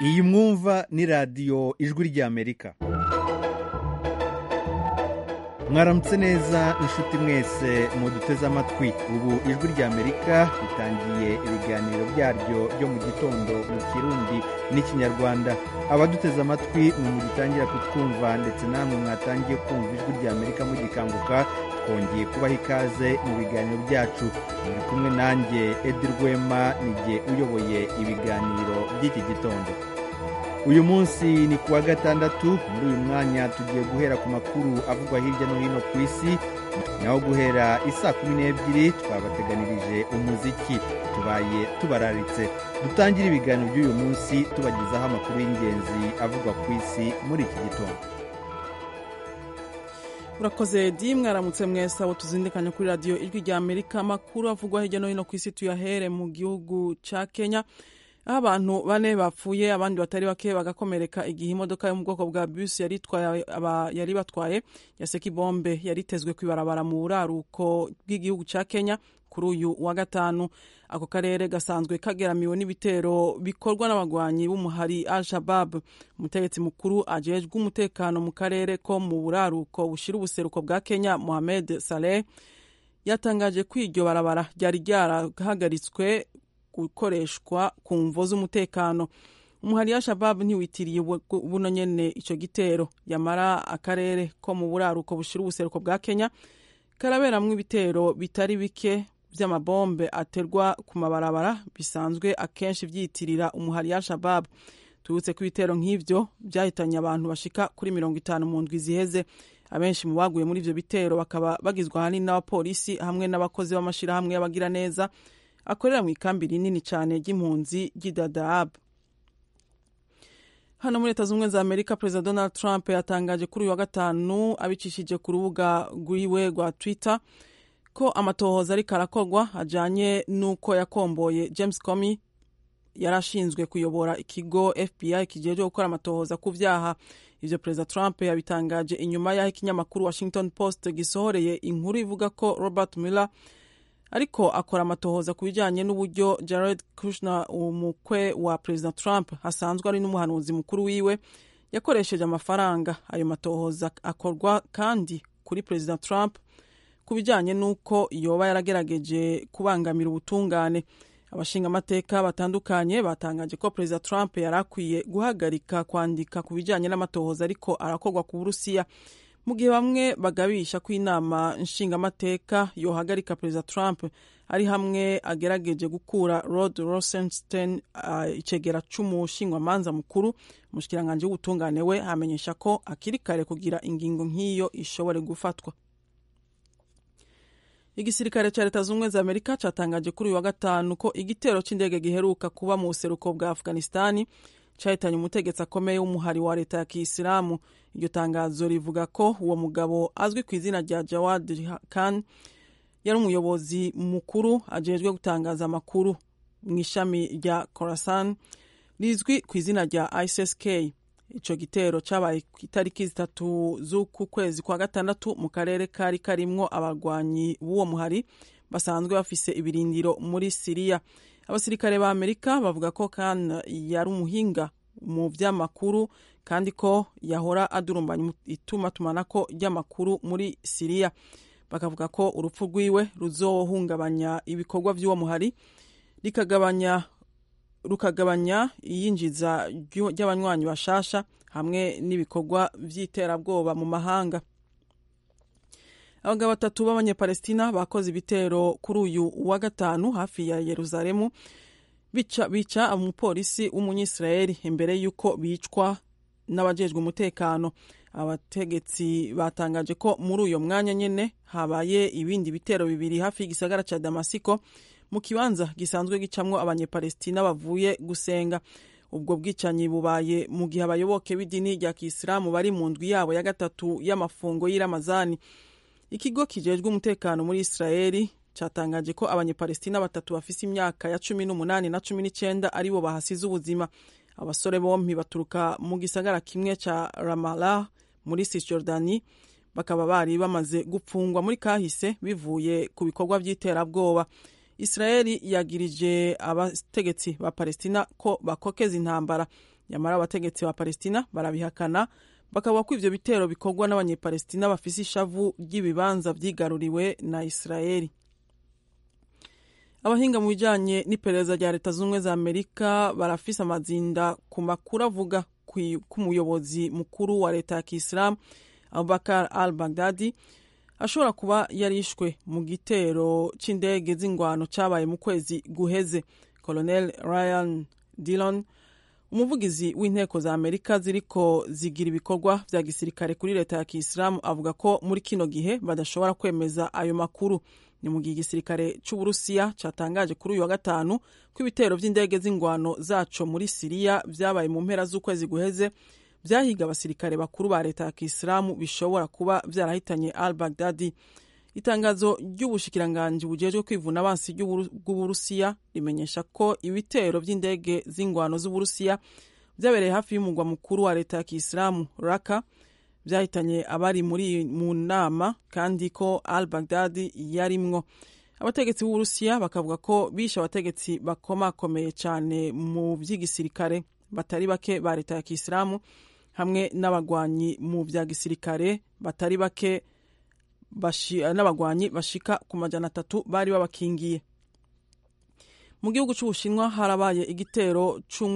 iyi mwumva ni radiyo ijwi ry'amerika mwaramutse neza inshuti mwese muduteze amatwi ubu ijwi ry'amerika ritangiye ibiganiro byaryo byo mu gitondo mu kirundi n'ikinyarwanda abaduteze amatwi mwe mugitangira kutwumva ndetse namwe mwatangiye kumva ijwi ry'amerika mugikanguka twongeye kubaha ikaze mu biganiro byacu muri kumwe nanjye edi rwema nijye uyoboye ibiganiro by'iki gitondo uyu munsi ni kuwa gatandatu muri uyu mwanya tugiye guhera ku makuru avugwa hirya no hino ku isi naho guhera isaa kumi n'ebyiri twabateganirije umuziki tubaye tubararitse dutangire ibiganiro by'uyu munsi tubagezaho amakuru y'ingenzi avugwa ku isi muri iki gitondo urakoze di mwaramutse mwese abo tuzindikanya kuri radiyo ijwi rya amerika amakuru avugwa hirya no hino ku isi tuyahere mu gihugu cya kenya aho abantu bane bapfuye abandi batari bake bagakomereka igihe imodoka yo mu bwoko bwa bisi yari batwaye yaseka ibombe yaritezwe ku ibarabara mu buraruko bw'igihugu cya kenya kuri uyu wa gatanu ako karere gasanzwe kageramiwe n'ibitero bikorwa n'abagwanyi b'umuhari al shabab umutegetsi mukuru ajejwe umutekano mu karere ko mu buraruko bushira ubuseruko bwa kenya mohamed saleh yatangaje ko iryo barabara ryari ryarahagaritswe gukoreshwa ku mvo z'umutekano umuhari wa shabab ntiwitiriye buno nyene ico gitero yamara akarere ko mu buraruko bushira ubuseruko bwa kenya karaberamwo ibitero bitari bike vy'amabombe aterwa ku mabarabara bisanzwe akenshi vyitirira umuhari wa shabab tubutse ko ibitero nk'ivyo vyahitanye abantu bashika kuri mirongo itanu mu ndwi ziheze abenshi mu baguye muri ivyo bitero bakaba bagizwe ahanini n'abapolisi hamwe n'abakozi b'amashirahamwe y'abagira neza akorera mu ikambi rinini cyane ry'impunzi ry'idadaab hano muri leta z'ubumwe za amerika perezida donald trump yatangaje kuri uyu wa gatanu abicishije ku rubuga rwiwe rwa twitter ko amatohoza ariko arakorwa ajanye n'uko yakomboye james comey yari ashinzwe kuyobora ikigo fbi kijejwe gukora amatohoza ku vyaha ivyo perezida trump yabitangaje inyuma y'aho ikinyamakuru washington post gisohoreye inkuru ivuga ko robert mueller ariko akora amatohoza ku bijyanye n'uburyo jared kushner umukwe wa perezida trump asanzwe ari n'umuhanuzi mukuru wiwe yakoresheje amafaranga ayo matohoza akorwa kandi kuri perezida trump ku bijyanye n'uko yoba yaragerageje kubangamira ubutungane abashingamateka batandukanye batangaje ko perezida trump yari akwiye guhagarika kwandika ku bijyanye n'amatohoza ariko arakorwa ku burusiya mu gihe bamwe bagabisha ko inama nshingamateka yohagarika perezida trump ari hamwe agerageje gukura rod rosenstein uh, icegera c'umushingwamanza mukuru umushikiranganji w'ubutungane we amenyesha ko akiri kare kugira ingingo nk'iyo ishobore gufatwa igisirikare ca leta z'ubumwe za amerika catangaje kuri uyu wa gatanu ko igitero c'indege giheruka kuba mu buseruko bwa afghanistani cahitanye umutegetsi akomeye w'umuhari wa leta ya kiyisilamu iryo tangazo rivuga ko uwo mugabo azwi ku izina rya jawad khan yari umuyobozi mukuru ajejwe gutangaza amakuru mu ishami rya khorasan rizwi ku izina rya issk ico gitero cabaye ku itariki zitatu z'uku kwezi kwa gatandatu mu karere kari karimwo abarwanyi b'uwo muhari basanzwe bafise ibirindiro muri siriya abasirikare ba amerika bavuga ko kan yari umuhinga mu vy'amakuru kandi ko yahora adurumbanya itumatumanako ry'amakuru muri siriya bakavuga ko urupfu rwiwe ruzohungabanya ibikorwa vy'uwo muhari rikagabanya rukagabanya iyinjiza ry'abanywanyi bashasha hamwe n'ibikorwa vy'iterabwoba mu mahanga abagabo batatu b'abanyepalestina bakoze ibitero kuri uyu wa gatanu hafi ya yeruzalemu bica, bica umupolisi w'umunyisirayeli imbere y'uko bicwa n'abajejwe umutekano abategetsi batangaje ko muri uyo mwanya nyene habaye ibindi bitero bibiri hafi y'igisagara ca damasiko mu kibanza gisanzwe gicamwo abanyepalestina bavuye gusenga ubwo bwicanyi bubaye mu gihe abayoboke b'idini rya kisilamu bari mu ndwi yabo ya gatatu y'amafungo y'iramazani ikigo kijejwe umutekano muri israeli catangaje ko abanyepalestina batatu bafise imyaka ya cumi n'umunani na cumi n'icenda aribo bahasize ubuzima abasore bompi baturuka mu gisagara kimwe ca ramallah muri cisjordani bakaba bari bamaze gupfungwa muri kahise bivuye ku bikorwa vy'iterabwoba israeli yagirije abategetsi ba palestina ko bakokeza intambara nyamara abategetsi ba palestina barabihakana bakavuga ko ivyo bitero bikorwa n'abanyepalestina bafise ishavu ry'ibibanza vyigaruriwe na israeli abahinga mu bijanye n'iperereza rya leta z'ubumwe za amerika barafise amazinda ku makuru avuga ku muyobozi mukuru wa leta ya kisilamu abubakar al baghdadi ashobora kuba yarishwe mu gitero c'indege z'ingwano cabaye mu kwezi guheze colonel ryan dillon umuvugizi w'inteko za amerika ziriko zigira ibikorwa vya gisirikare kuri leta ya kisilamu avuga ko muri kino gihe badashobora kwemeza ayo makuru ni mu gihe igisirikare c'uburusiya catangaje kuri uyu wa gatanu ko ibitero vy'indege z'ingwano zaco muri siriya vyabaye mu mpera z'ukwezi guheze vyahiga abasirikare bakuru ba leta ya kisilamu bishobora kuba vyarahitanye al baghdadi itangazo ry'ubushikiranganji bujejwe kwivuna abansi bw'uburusiya rimenyesha ko ibitero vy'indege z'ingwano z'uburusiya vyabereye hafi y'umugwa mukuru wa leta ya kisilamu raka vyahitanye abari muri mu nama kandi ko al baghdadi yarimwo abategetsi b'uburusiya bakavuga ko bishe abategetsi bakomakomeye cane mu vy'igisirikare batari bake ba leta ya kisilamu hamwe n'abagwanyi mu vya gisirikare batari bake n'abagwanyi bashika ku majana atatu bari babakingiye mu gihugu c'ubushinwa harabaye igitero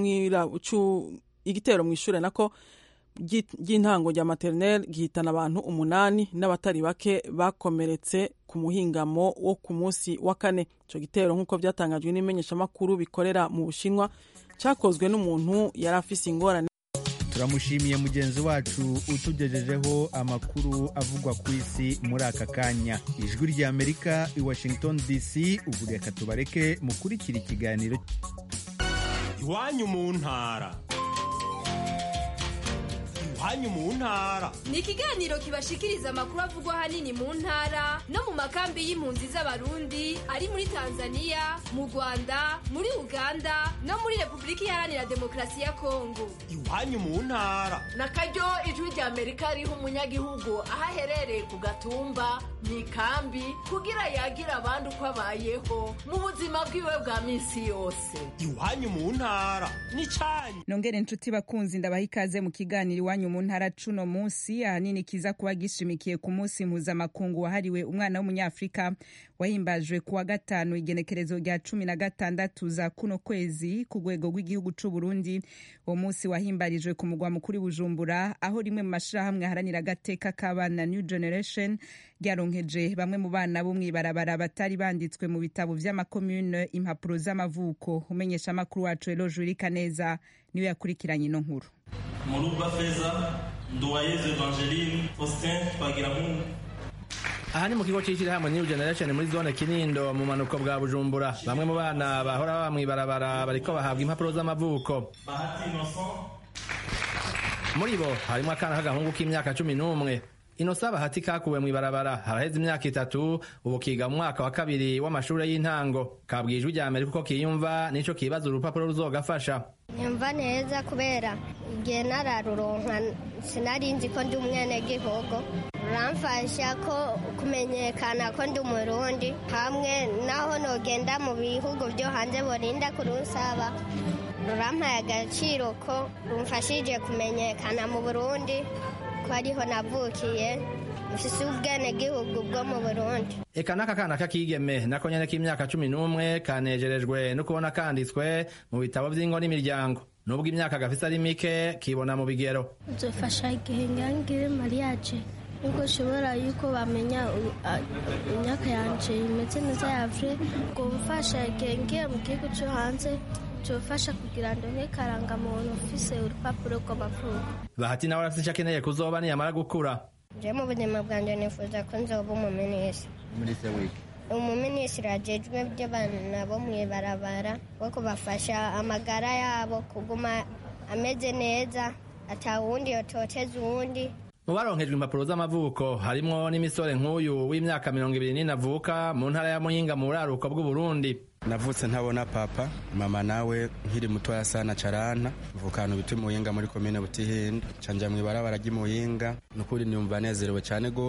igitero mw'ishure nako ry'intango rya materineri gihitana abantu umunani n'abatari bake bakomeretse ku muhingamo wo ku munsi wa kane ico gitero nk'uko vyatangajwe n'imenyeshamakuru bikorera mu bushinwa cakozwe n'umuntu yari afise ingorane turamushimiye mugenzi wacu utugejejeho amakuru avugwa ku isi muri aka kanya ijwi ry'amerika i washington dc ubu reka tubareke mukurikira ikiganiro iwanyu mu ntara iwanyu mu ntara ni ikiganiro kibashikiriza amakuru avugwa ahanini mu ntara no mu makambi y'impunzi z'abarundi ari muri tanzania mu rwanda muri uganda no muri repubulika iharanira demokarasi ya kongo iwanyu mu ntara na karyo ijwi rya amerika riha umunyagihugu aho aherereye ku gatumba mu ikambi kugira yagira abandi uko abayeho mu buzima bwiwe bwa minsi yose iwanyu mu ntara ni cyanyu nongere inshuti bakunzi ndabaha ikaze mu kiganiro iwanyu mu ntara cuno munsi ahanini kiza kuba gishimikiye ku munsi mpuzamakungu wahariwe umwana w'umunyafurika wahimbajwe kuwa gatanu igenekerezo rya cumi na gatandatu za kuno kwezi ku rwego rw'igihugu c'u Burundi uwo munsi wahimbarijwe ku mugwa mukuru Bujumbura aho rimwe mu mashirahamwe aharanira agateka k'abana New Generation ryaronkeje bamwe mu bana bo mw'ibarabara batari banditswe mu bitabo vy'amakomune impapuro z'amavuko umenyesha amakuru wacu Elo Jurika neza niwe yakurikiranye ino nkuru Murugwa Feza Nduwayezu Evangeline Faustin Twagiramungu aha ni mu kigo cy'ishyirahamwe New Generation muri zone Kinindo mu manuko bwa Bujumbura bamwe mu bana bahora baba mw'ibarabara bariko bahabwa impapuro z'amavuko Bahati Innocent muri bo harimo akana k'agahungu k'imyaka cumi n'umwe inosa bahati kakuwe mw'ibarabara haraheze imyaka itatu ubu kiga mu mwaka wa kabiri w'amashuri y'intango kabwiye ijwi rya amerika uko kiyumva nico kibaza urupapuro ruzogafasha nyumva neza kubera igihe nararuronka sinari nzi ko ndi umwenegihugu ruramfasha ko kumenyekana ko ndi umurundi hamwe naho nogenda mu bihugu byo hanze borinda kurusaba rurampaye agaciro ko rumfashije kumenyekana mu burundi ko ariho navukiye mfise ubwenegihugu bwo mu burundi eka n'aka kana k'akigeme nako nyene k'imyaka cumi n'umwe kanejerejwe no kubona kanditswe mu bitabo vy'ingo n'imiryango nubwo imyaka gafise ari mike kibona mu bigero nzofasha igihe ngangire mariage nubwo ushobora yuko bamenya imyaka yanje imeze neza yavure ngo mfasha igihe ngiye mu gihugu co hanze cyofasha kugira ngo karangamuntu ufise urupapuro rw'amavuko bahati nawe arafise ico akeneye kuzoba niyamara gukura je mu buzima bwanjye nifuza ko nzoba umuminisitiri minisitiri wiki umuminisitiri ajejwe by'abana bo mw'ibarabara wo kubafasha amagara yabo kuguma ameze neza atawundi yototeza uwundi mu baronkejwe impapuro z'amavuko harimwo n'imisore nk'uyu w'imyaka mirongo ibiri n'ine avuka mu ntara ya muyinga mu buraruko bw'uburundi navutse ntabona papa mama nawe nkiri mutoya sana carana mvukana biti muyinga muri komine butihinda canja mw'ibarabara ry'imuyinga nukuri niyumva nezerewe cane gose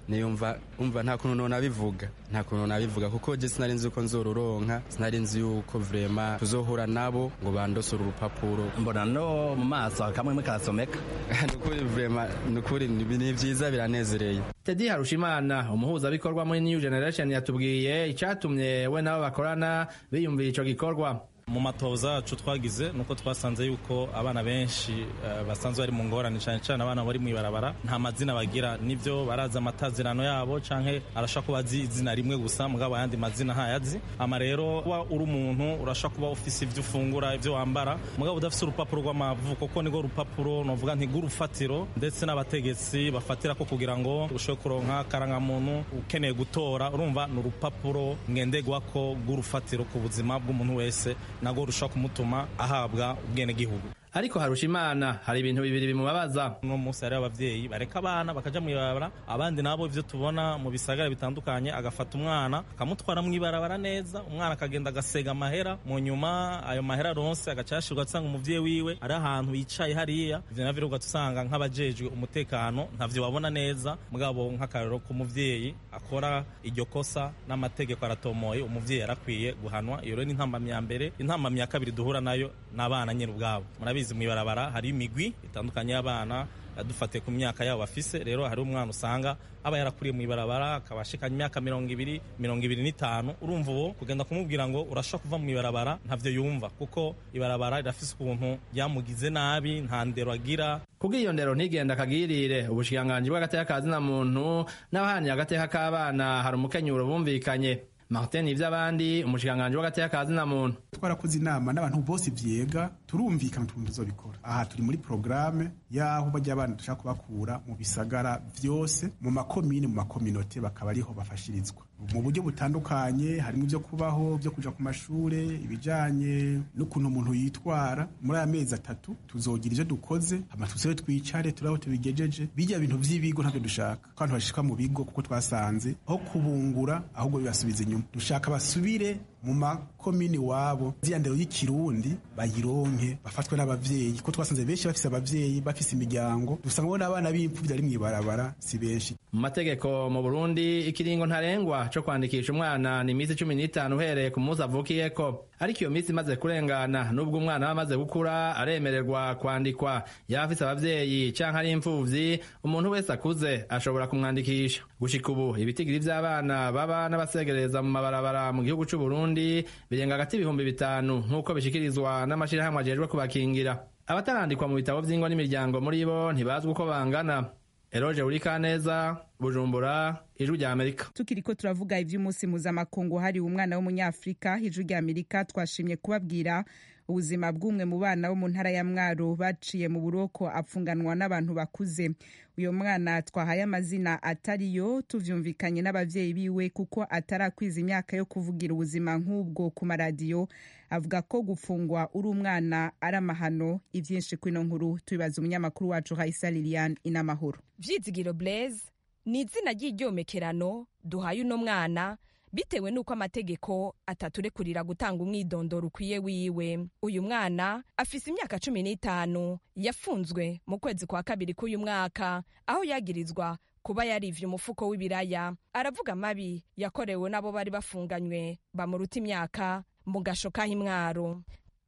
niyumva umva nta kuntu nonabivuga nta kuntu nabivuga kuko je sinari nzi uko nzoruronka sinari nzi yuko vrema tuzohura nabo ngo bandosore urupapuro mbona no mu maso kamwe karasomeka nukuri vrema nukuri ni vyiza biranezereye tedi harushimana umuhuzabikorwa muri new generation yatubwiye icatumye we nabo bakorana biyumvira ico gikorwa mu matoza yacu twagize nuko twasanze yuko abana benshi uh, basanzwe bari mu ngorane cyane cyane abana bari mu ibarabara nta mazina bagira nivyo barazi amatazirano yabo canke arashaka kuba azi izina rimwe gusa mugabo ayandi mazina ntayazi ama rero kuba uri umuntu urashaka kuba ufise ivyo ufungura ivyo wambara mugabo udafise urupapuro rw'amavuko ko nirwo rupapuro novuga nti rw'urufatiro ndetse n'abategetsi bafatira ko kugira ngo ushobore kuronka karangamuntu ukeneye gutora urumva ni urupapuro ngenderwako rw'urufatiro ku buzima bw'umuntu wese nagwo rushobora kumutuma ahabwa ubwenegihugu ariko harusha imana hari ibintu bibiri bimubabaza uno munsi hariho abavyeyi bareka abana bakaja mu ibarabara abandi nabo ivyo tubona mu bisagara bitandukanye agafata umwana akamutwara mu ibarabara neza umwana akagenda agasega amahera mu nyuma ayo mahera aronse agacashirwa asanga umuvyeyi wiwe ari ahantu yicaye hariya ivyo navyo rero ugatusanga nk'abajejwe umutekano ntavyo babona neza mugabo nk'akarero k'umuvyeyi akora iryo kosa n'amategeko aratomoye umuvyeyi yarakwiye guhanwa iyo rero ni intambamyi ya mbere intambamyi ya kabiri duhura nayo n'abana nyene ubwabo murabizi mu ibarabara hari imigwi itandukanye y'abana dufatiye ku myaka yabo bafise rero hari umwana usanga aba yarakuriye mu ibarabara akaba ashikanye imyaka mirongo ibiri mirongo ibiri n'itanu urumva uwo kugenda kumubwira ngo urashobora kuva mu ibarabara ntavyo yumva kuko ibarabara rirafise ukuntu ryamugize nabi nta ndero agira kubwo iyo ndero ntigenda akagirire ubushikiranganji bw'agateka ka zina muntu n'abahaniye agateka k'abana hari umukenyuro bumvikanye martin ivy'abandi umushikiranganji w'agateka ka zina muntu twarakoze inama n'abantu bose vyega turumvikana ukuntu tuzobikora aha turi muri porogaramu y'aho bajya abana dushaka kubakura mu bisagara vyose mu makomine mu makominote bakaba ariho bafashirizwa mu buryo butandukanye harimo ibyo kubaho byo kuja ku mashure ibijanye n'ukuntu umuntu yitwara muri aya mezi atatu tuzogira ivyo dukoze hama tuzewe twicare turaho tubigejeje bijya bintu vy'ibigo ntabyo dushaka ko abantu bashika mu bigo kuko twasanze aho kubungura ahubwo bibasubiza inyuma dushaka basubire mu makomini wabo ziriya ndero y'ikirundi bayironke bafatwe n'abavyeyi ko twasanze benshi bafise abavyeyi bafise imiryango dusanga n'abana b'impfuvyi ari mw'ibarabara si benshi mu mategeko mu burundi ikiringo ntarengwa co kwandikisha umwana ni iminsi cumi n'itanu uhereye ku munsi avukiyeko ariko iyo minsi imaze kurengana n'ubwo umwana aba amaze gukura aremererwa kwandikwa yaba afise abavyeyi canke ari impfuvyi umuntu wese akuze ashobora kumwandikisha gushika ubu ibitigiri vy'abana baba n'abasegereza mu mabarabara mu gihugu c'uburundi birenga hagati ibihumbi bitanu nk'uko bishikirizwa n'amashirahamwe ajejwe kubakingira abatarandikwa mu bitabo vy'ingo n'imiryango muri bo ntibazwi uko bangana eroje urikaneza bujumbura ijwi rya amerika tukiriko turavuga ivy'umunsi mpuzamakungu hariwe umwana w'umunyafurika ijwi rya amerika twashimye kubabwira ubuzima bw'umwe mu bana bo mu ntara ya mwaro baciye mu buroko apfunganwa n'abantu bakuze uyo mwana twahaye amazina atariyo tuvyumvikanye n'abavyeyi biwe kuko atarakwiza imyaka yo kuvugira ubuzima nk'ubwo ku maradiyo avuga ko gufungwa uri umwana ari amahano ivyinshi kwino nkuru tubibaza umunyamakuru wacu Raisa Liliane inamahoro vyizigiro blaise ni izina ry'iryomekerano duhaye uno mwana bitewe n'uko amategeko ataturekurira gutanga umwidondoro ukwiye wiwe uyu mwana afise imyaka cumi n'itanu yafunzwe mu kwezi kwa kabiri k'uyu mwaka aho yagirizwa kuba yarivye umufuko w'ibiraya aravuga amabi yakorewe n'abo bari bafunganywe bamuruta imyaka mu gasho k'ahimwaro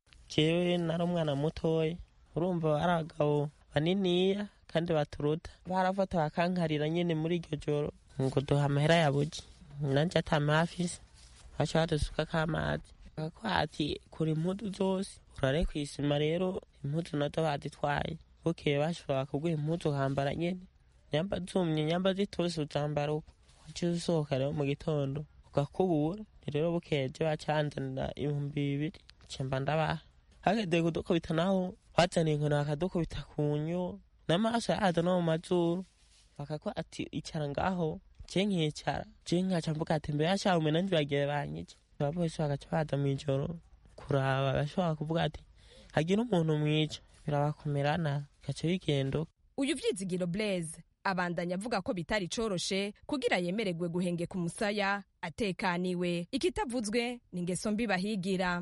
jewe nari umwana mutoya urumva ari abagabo baniniya kandi baturuta barafata bakankarira nyene muri iryo joro ngo duha amahera ya buji nanje atamafise baca badusukako amazi bakakwati kura impuzu zose urare kw'isima rero impuzu nazo baditwaye bukeye bashobora kuguha impuzu ukambara nyene nyamba zumye nyamba zitose uzambara uko waca usohoka rero mu gitondo ugakubura rero bukeye je bacanzanira ibihumbi bibiri cemba ndabaha hageze kudukubita naho bazaniye inkoni bakadukubita ku nyo n'amaso yaza no mu mazuru bakakwa ati icara ngaho je nkicara je nkaca mvuga ati mbere yashawe nanje bagiye banyica abapolisi bagaca baza mw'ijoro kuraba bashobora kuvuga ati hagira umuntu mwica birabakomerana gaca bigendo uyu vyizigiro blaise abandanya avuga ko bitari coroshe kugira yemererwe guhengeka umusaya atekaniwe ikitavuzwe ni ingeso mbi bahigira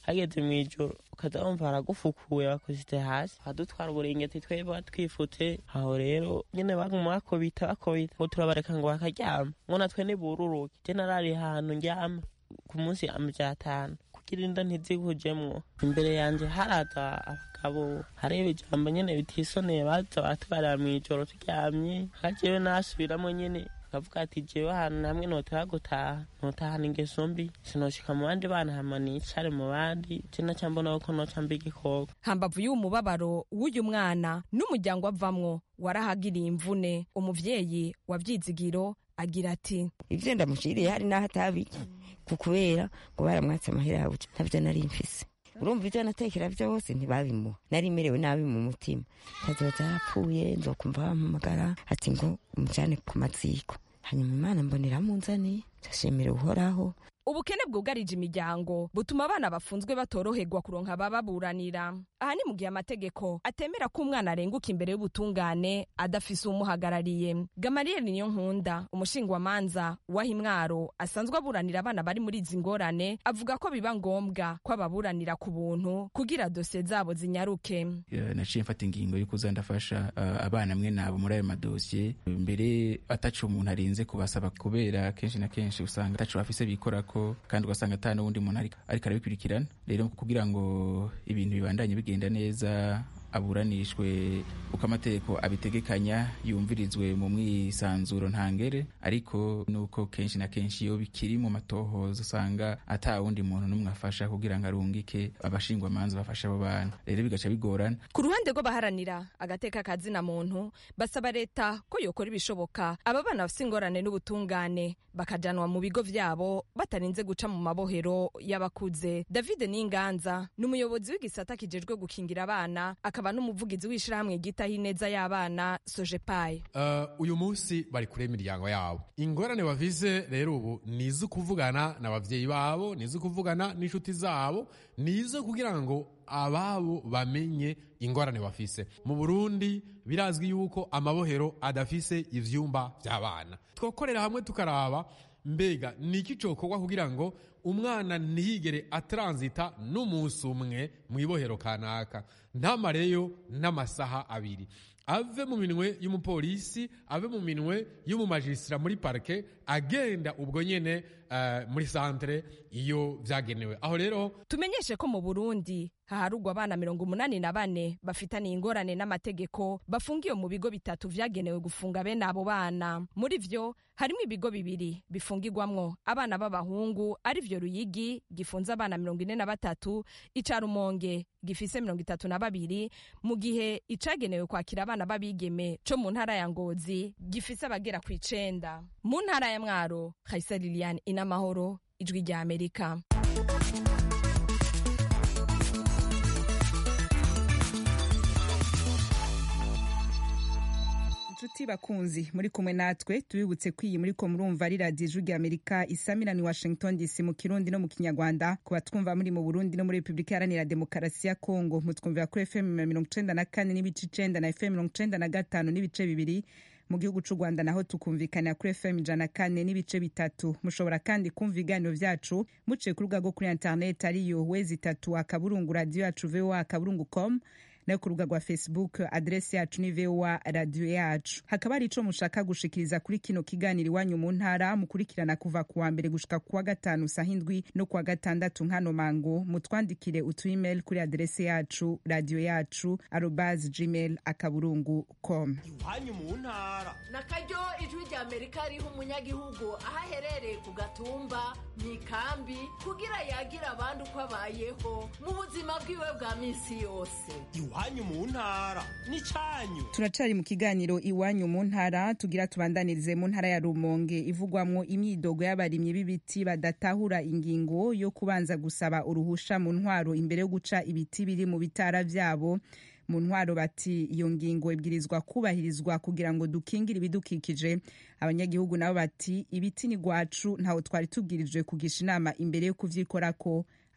hageze mu ijoro ukaza wumva baragufukuye bakushyize hasi badutwara uburingeti twebwe twifutse aho rero nyine baguma bakobita bakobita ngo turabareka ngo bakaryama ngo natwe nibururuke je narari ahantu ndyama ku munsi amajana atanu kugira inda ntizikujemwo imbere yanje haraza abagabo hariho ijambo nyene bitisoneye baza baratwarira mw'ijoro turyamye hajewe nasubiramo nyene akavuga ati jewe ahantu hamwe notaha gutaha notahana ingeso mbi sinoshika mu bandi bana hama nicare mu bandi je naca mbona ko noca mba igikoko hambavu y'uwo mubabaro w'uyu mwana n'umuryango avamwo warahagiriye imvune umuvyeyi wa vyizigiro agira ati ivyo ndamushiriye hari n'aho atabiki kukubera ngo baramwatse amahera yawe ntavyo nari mfise urumva ivyo natekera vyose ntibabimuha nari merewe nabi mu mutima kazoza yarapfuye nzokumva bampamagara ati ngo umujane ku maziko hanyuma imana mbonera munzaniye ndashimira uhoraho ubukene bwugarije imiryango butuma abana bafunzwe batoroherwa kuronka abababuranira aha ni mu gihe amategeko atemera ko umwana arenguka imbere y'ubutungane adafise uwumuhagarariye gamariyeli niyo nkunda umushingwamanza waha imwaro asanzwe aburanira abana bari muri izi ngorane avuga ko biba ngombwa ko ababuranira ku buntu kugira dosiye zabo zinyaruke naciye mfata ingingo yo kuza ndafasha uh, abana mwe nabo muri ayo madosiye mbere ataco umuntu arinze kubasaba kubera kenshi na kenshi usanga ataco bafise bikorako kandi ugasanga ata n'uwundi muntu ariko arabikurikirana rero kugira ngo ibintu bibandanye bigenda neza aburanishwe uko amategeko abitegekanya yumvirizwe mu mwisanzuro ntangere ariko nuko kenshi na kenshi iyo bikiri mu matohoza usanga ata wundi muntu n'umwe afasha kugira ngo arungike abashingwamanza bafasha abo bana rero bigaca bigorana ku ruhande rw'abaharanira agateka kazina muntu basaba leta ko yokora ibishoboka aba bana bafite ingorane n'ubutungane bakajanwa mu bigo vyabo batarinze guca mu mabohero y'abakuze david n'inganza ni umuyobozi w'igisata kijejwe gukingira abana akaba n'umuvugizi w'ishirahamwe ryitaho ineza y'abana sojepaye uh, uyu munsi bari kure imiryango yabo ingorane bavize rero ubu ni izo kuvugana n'abavyeyi babo ni izo kuvugana n'inshuti zabo ni izo kugira ngo ababo bamenye ingorane bafise mu burundi birazwi yuko amabohero adafise ivyumba vy'abana twokorera hamwe tukaraba mbega ni iki cokorwa kugira ngo umwana ntiyigere atranzita n'umunsi umwe mu ibohero kanaka ntamareyo n'amasaha abiri ave mu minwe y'umupolisi ave mu minwe y'umumajisitira muri parike agenda ubwo nyene uh, muri santere iyo vyagenewe aho rero tumenyeshe ko mu burundi haharugwa abana mirongo umunani na bane bafitaniye ingorane n'amategeko bafungiwe mu bigo bitatu vyagenewe gufunga bene abo bana muri vyo harimo ibigo bibiri bifungirwamwo abana b'abahungu ari vyo ruyigi gifunze abana mirongo ine na batatu ica rumonge gifise mirongo itatu na babiri mu gihe icagenewe kwakira abana b'abigeme co mu ntara ya ngozi gifise abagera ku icenda mu ntara ya mwaro kaisa liliane inamahoro ijwi rya amerika inshuti bakunzi muri kumwe natwe tubibutse ko iyi muri ko murumva ari radiyo ijwi rya amerika isamirani washington dc mu kirundi no mu kinyarwanda ku batwumva muri mu burundi no muri repubulika iharanira demokarasi ya kongo mutwumvira kuri fm mirongo icenda na kane n'ibice icenda na fm mirongo icenda na gatanu n'ibice bibiri mu gihugu c'u rwanda naho tukumvikanira kuri fm ijana na kane n'ibice bitatu mushobora kandi kumva ibiganiro vyacu muciye ku rubuga rwo kuri internet ariyo wezi itatu akaburungu radiyo yacu voa akaburungu com nayo ku rubuga rwa facebook adresi yacu ni voa radiyo yacu hakaba hari ico mushaka gushikiriza kuri kino kiganiro iwanyu mu ntara mukurikirana kuva ku wa mbere gushika ku wa gatanu saha indwi no ku wa gatandatu nkano mango mutwandikire utu email kuri adresi yacu radiyo yacu arobas gmail akaburungu com iwanyu mu ntara na karyo ijwi rya amerika riha umunyagihugu aho aherereye ku gatumba mu ikambi kugira yagira abandi uko abayeho mu buzima bwiwe bwa minsi yose iwanyu mu ntara ni cyanyu turacari mu kiganiro iwanyu mu ntara tugira tubandanirize mu ntara ya rumonge ivugwamwo imyidogo y'abarimyi b'ibiti badatahura ingingo yo kubanza gusaba uruhusha mu ntwaro imbere yo guca ibiti biri mu bitara vyabo mu ntwaro bati iyo ngingo ibwirizwa kubahirizwa kugira ngo dukingire ibidukikije abanyagihugu nabo bati ibiti ni gwacu ntaho twari tubwirijwe kugisha inama imbere yo kuvyikorako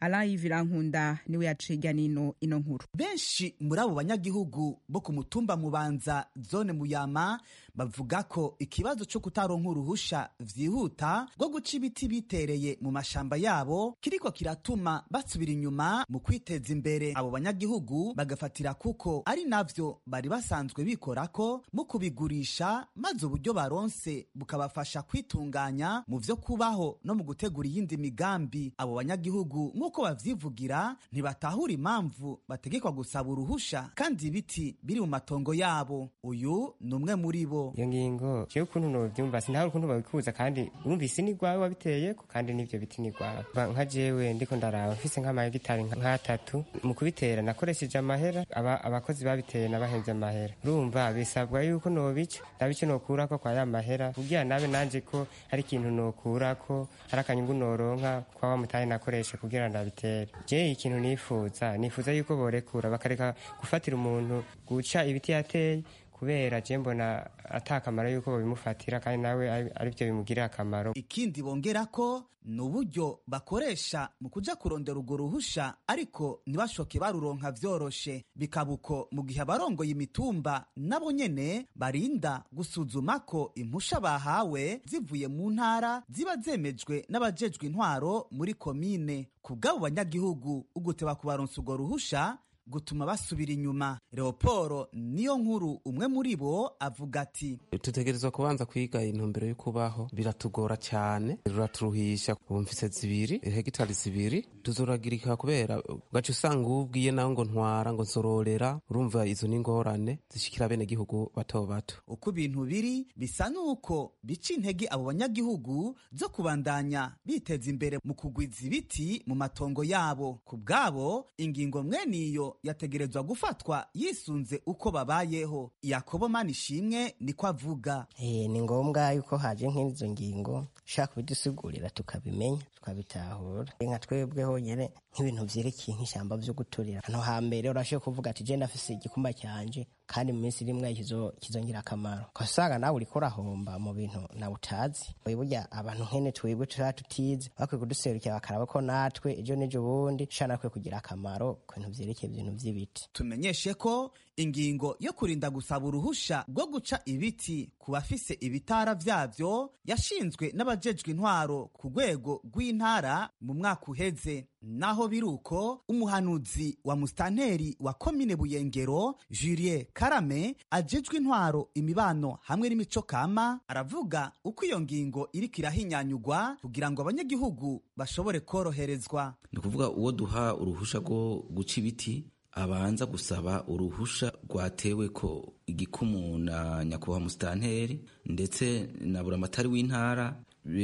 alain ivirankunda niwe yaciga nino ino nkuru benshi muri abo banyagihugu bo ku mutumba mubanza zone muyama bavuga ko ikibazo cyo kutaronka uruhusha vyihuta rwo guca ibiti bitereye mu mashamba yabo kiriko kiratuma basubira inyuma mu kwiteza imbere abo banyagihugu bagafatira kuko ari navyo bari basanzwe bikorako mu kubigurisha maze uburyo baronse bukabafasha kwitunganya mu vyo kubaho no mu gutegura iyindi migambi abo banyagihugu nk'uko bavyivugira ntibatahura impamvu bategekwa gusaba uruhusha kandi ibiti biri mu matongo yabo uyu ni umwe muri bo iyo ngingo jewe ukuntu novyumva sinahari ukuntu babikuza kandi urumvise ni gwawe wabiteyeko kandi n'ivyo biti ni gwawe Ba- nka jewe ndiko ndaraba mfise nk'amahegitari nka- nk'atatu mu kubitera nakoresheje amahera aba- abakozi babiteye nabahevye amahera urumva bisabwa yuko nobica ndaba ico nokurako kwa ya mahera kugira nabe nanje ko hari ikintu nokurako hari akanyungu noronka kwa wa mutahe nakoreshe kugira ndabitere je ikintu nifuza nifuza yuko borekura bakareka gufatira umuntu guca ibiti yateye kubera je mbona atakamaro yuko babimufatira kandi nawe ari- arivyo bimugirira akamaro ikindi bongera ko ni uburyo bakoresha mu kuja kurondera urwo ruhusha ariko ntibashoke baruronka vyoroshe bikaba uko mu gihe abarongoye imitumba nabo nyene barinda gusuzuma ko impusha bahawe zivuye mu ntara ziba zemejwe n'abajejwe intwaro muri komine ku bw'abo banyagihugu uguteba kubaronsa urwo ruhusha gutuma basubira inyuma leoporo niyo nkuru umwe muri bo avuga ati tutegerezwa kubanza kwiga intumbero yo kubaho biratugora cyane ruraturuhisha bumvise zibiri hegitari zibiri tuzoragirika kubera ugaca usanga ubwiye nawe ngo ntwara ngo nzororera urumva izo ni ingorane zishikira bene gihugu bato bato uko ibintu biri bisa n'uko bica intege abo banyagihugu zo kubandanya biteza imbere mu kugwiza ibiti mu matongo yabo ku bwabo ingingo mwene iyo yategerezwa gufatwa yisunze uko babayeho yakobo manishimwe niko avuga Eh, ni ngombwa yuko haje nk'izo ngingo ushaka kubidusigurira tukabimenya tukabitahura nka twebwe honyine nk'ibintu vyerekeye nk'ishyamba vyo guturira hano hambere urashoboye kuvuga ati je ndafise igikumba cyanje kandi mu minsi rimwe kizo- kizongira akamaro ukasanga nawe uriko urahomba mu bintu nawe utazi Oya burya abantu nkene twebwe tuba tutize bakwiye kuduserukira bakaraba ko natwe ejo n'ejo bundi dushobora natwe kugira akamaro ku bintu vyerekeye ibintu vy'ibiti tumenyeshe ko ingingo yo kurinda gusaba uruhusha rwo guca ibiti ku bafise ibitara vyavyo yashinzwe n'abajejwe intwaro ku rwego rw'intara mu mwaka uheze naho biri uko umuhanuzi wa musitanteri wa komine buyengero julien karame ajejwe intwaro imibano hamwe n'imico kama aravuga uko iyo ngingo iriko irahinyanyugwa kugira ngo abanyagihugu bashobore koroherezwa ni ukuvuga uwo duha uruhusha rwo guca ibiti abanza gusaba uruhusha rwatewe ko igikumu na nyakubahwa musitanteri ndetse na buramatari w'intara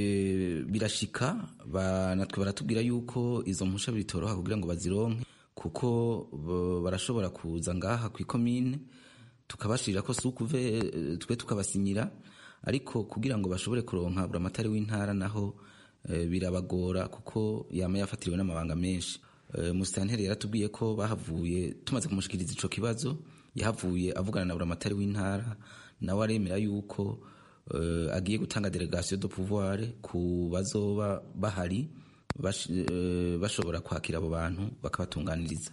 Bi- birashika ba- natwe baratubwira yuko izo mpusha bitoroha kugira ngo bazironke kuko bo- barashobora kuza ngaha ku ikomine tukabashirira ko si ukuve eh, twe tukabasinyira ariko kugira ngo bashobore kuronka buramatari w'intara naho eh, birabagora kuko yama yafatiriwe n'amabanga menshi Eh, musitanteri yaratubwiye ko bahavuye tumaze kumushikiriza ico kibazo yahavuye avugana na buramatari w'intara nawe aremera yuko eh, agiye gutanga delegation de pouvoir ku bazoba bahari bash- eh, bashobora kwakira abo bantu bakabatunganiriza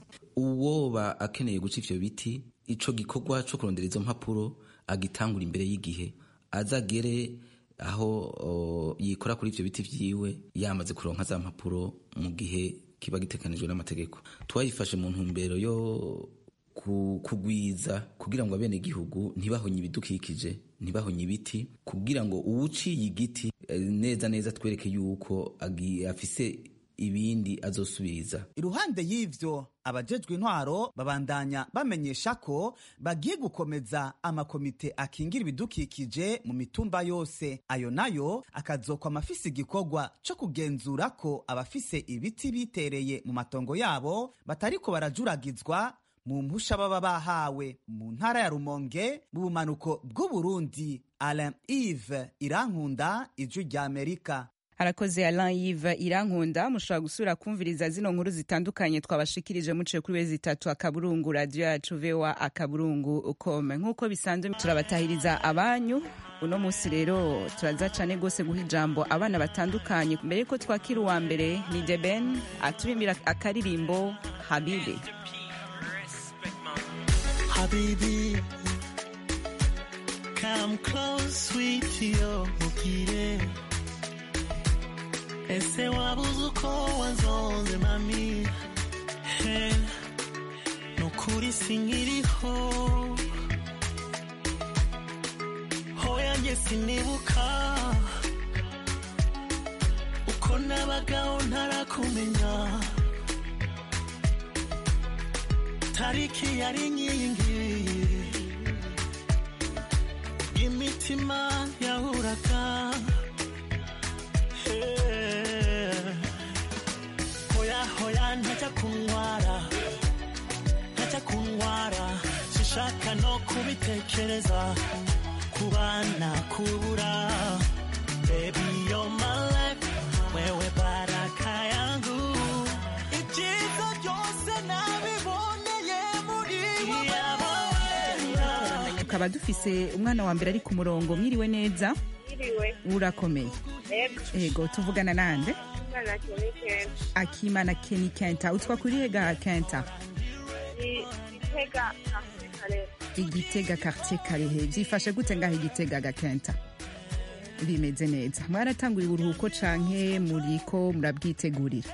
uwoba akeneye guca ivyo biti ico gikorwa co kurondera izo mpapuro agitangura imbere y'igihe azagere aho o, yikora kuri ivyo biti vyiwe yamaze kuronka za mpapuro mu gihe kiba gitekanijwe n'amategeko twayifashe mu ntumbero yo ku- kugwiza kugira ngo abene gihugu ntibahonye ibidukikije ntibahonye ibiti kugira ngo uwuciye igiti eh, neza neza twereke yuko agi- afise ibindi azosubiriza iruhande y'ivyo abajejwe intwaro babandanya bamenyesha ko bagiye gukomeza amakomite akingira ibidukikije mu mitumba yose ayo nayo akazokwa amafise igikorwa co kugenzura ko abafise ibiti bitereye mu matongo yabo batariko barajuragizwa mu mpusha baba bahawe mu ntara ya rumonge mu bumanuko bw'uburundi alain ive irankunda ijwi rya amerika arakoze Alain Yves Irankunda mushobora gusubira kumviriza zino nkuru zitandukanye twabashikirije muciye kuri wezi itatu akaburungu radio yacu VOA akaburungu kome nk'uko bisanzwe turabatahiriza abanyu uno munsi rero turaza cane gose guha ijambo abana batandukanye mbere yuko twakira uwa mbere ni Deben aturimbira akaririmbo Habibi Habibi, come close, sweetie, oh, mukire. Ese wabuze uko wanzonze mami He, nukuri sinkiriho hoya njye sinibuka uko nabagaho ntarakumenya tariki yari inkingi imitima yahuraga hoya hoya ntajya kuntwara ntajya kuntwara sishaka no kubitekereza kubana kubura baby you're my life wewe baraka yangu ibyiza byose nabiboneye muri wowe tukaba dufise umwana wa mbere ari ku murongo mwiriwe neza Iriwe. urakomeye Yego. ego tuvugana nande Umwana Kenny Kent. akimana keni kenta utwa kuri hega kenta Ni Gitega Afurika igitega quartier karehe byifashe gute ngaho igitega gakenta bimeze neza mwaratanguye uburuhuko canke muriko murabwitegurira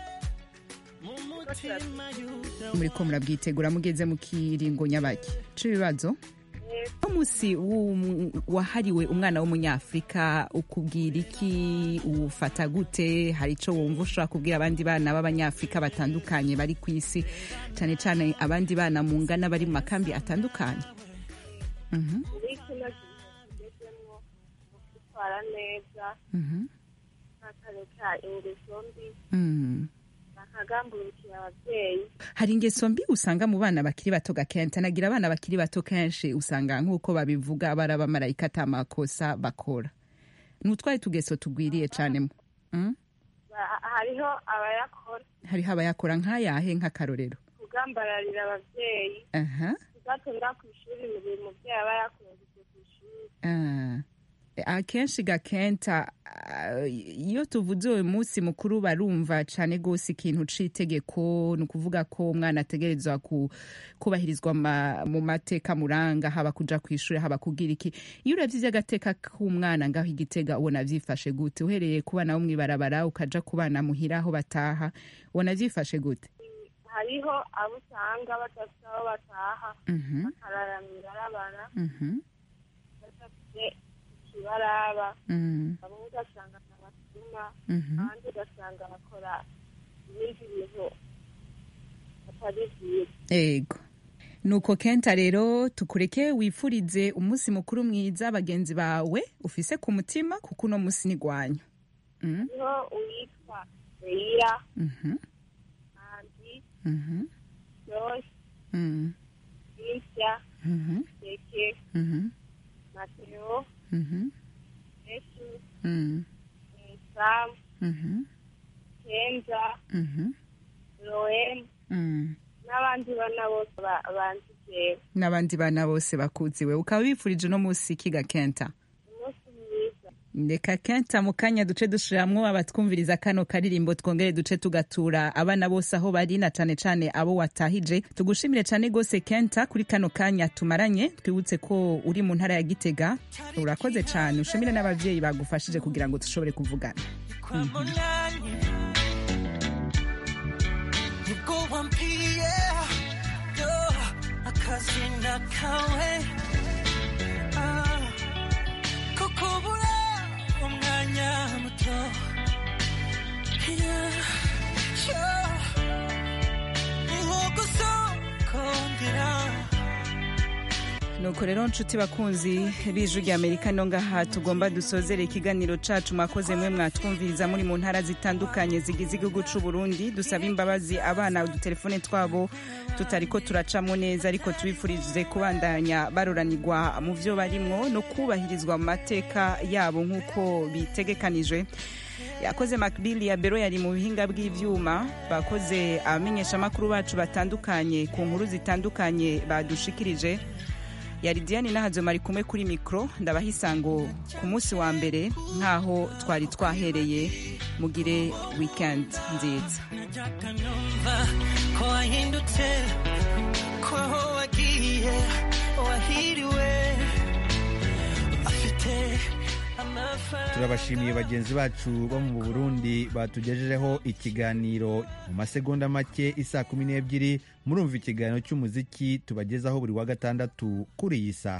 muriko murabwitegura mugeze mu kiringo nyabaki c'ibibazo umunsi w'um- wahariwe umwana w'umunyafurika ukubwira iki uwufata gute hari ico wumva ushobora kubwira abandi bana b'abanyafurika batandukanye bari ku isi cane cane abandi bana mu ngana bari mu makambi atandukanye Mhm, muri kino gihe tugezemo mu kwitwara neza mhm, bakareka ingeso mbi mhm. bakagamburukira ababyeyi hari ingeso mbi usanga mu bana bakiri bato gakenta nagira abana bakiri bato kenshi usanga nk'uko babivuga bari abamarayika ata makosa bakora ni utwari tugeso tugwiriye cane mu- Mm? Ba- hariho abayakora hariho abayakora nk'ayahe nk'akarorero kugambararira ababyeyi aha kudatonda ku ishuri mu gihe umubyeyi aba yakunzwe ku ishuri Ah. akenshi gakenta ah, iyo tuvuze uyu munsi mukuru barumva cane gose ikintu c'itegeko ni ukuvuga ko umwana ategerezwa ku- kubahirizwa ma- mu mateka muranga haba kuja kw'ishure haba kugira iki iyo uravye ivy'agateka k'umwana ngaho igitega ubona vyifashe gute uhereye ku bana bo mw'ibarabara ukaja ku bana muhira aho bataha ubona vyifashe gute hariho abo usanga badafite aho bataha Mhm. bakarara mw'ibarabara Mhm. badafite ikibaraba Mm. bamwe ugasanga ntabatuma Mhm. abandi ugasanga bakora ibindi bintu atari byiza ego nuko kenta rero tukureke wifurize umunsi mukuru mwiza bagenzi bawe ufise ku mutima kuko uno munsi nigwanyu mm? hariho uwitwa reira mhm, andi mhm, josh mhm, lisya mhm, keke mhm, mateo mhm, yesu mhm, sam mhm, kenza mhm, roem mhm. n'abandi bana bose ba- banzi jewe n'abandi bana bose bakuziwe ukaba wifurije uno munsi kiga kenta umunsi mwiza reka kenta mu kanya duce dushiramwo abatwumviriza kano karirimbo twongere duce tugatura abana bose aho bari na cane cane abo watahije tugushimire cane gose kenta kuri kano kanya tumaranye twibutse ko uri mu ntara ya gitega urakoze cane ushimire n'abavyeyi bagufashije kugira ngo dushobore kuvugana Mhm. nibwo wambwiye yo akazina kawe Ah, ko kubura umwanya muto Yeah, yeah. ni nko gusokongera nuko rero nshuti bakunzi b'ijwi rya amerika no ngaha tugomba dusozere ikiganiro cacu mwakoze mwe mwatwumviriza muri mu ntara zitandukanye zigize igihugu c'u burundi dusaba imbabazi abana udutelefone twabo tutariko turacamo neza ariko tubifurize kubandanya baroranirwa mu vyo barimwo no kubahirizwa mu mateka yabo nk'uko bitegekanijwe yakoze makbili ya bero yari mu bihinga bw'ivyuma bakoze abamenyeshamakuru bacu batandukanye ku nkuru zitandukanye badushikirije yari diane nahazoma ari kumwe kuri mikoro ndabaha isango ku munsi wa mbere nk'aho twari twahereye mugire weekend nziza numva ko wahindutse ko aho wagiye wahiriwe afite amafaranga turabashimiye bagenzi bacu bo mu burundi batugejejeho ikiganiro mu masegonda make isaa kumi n'ebyiri murumva ikiganiro cy'umuziki tubagezaho buri wa gatandatu kuri iyi saha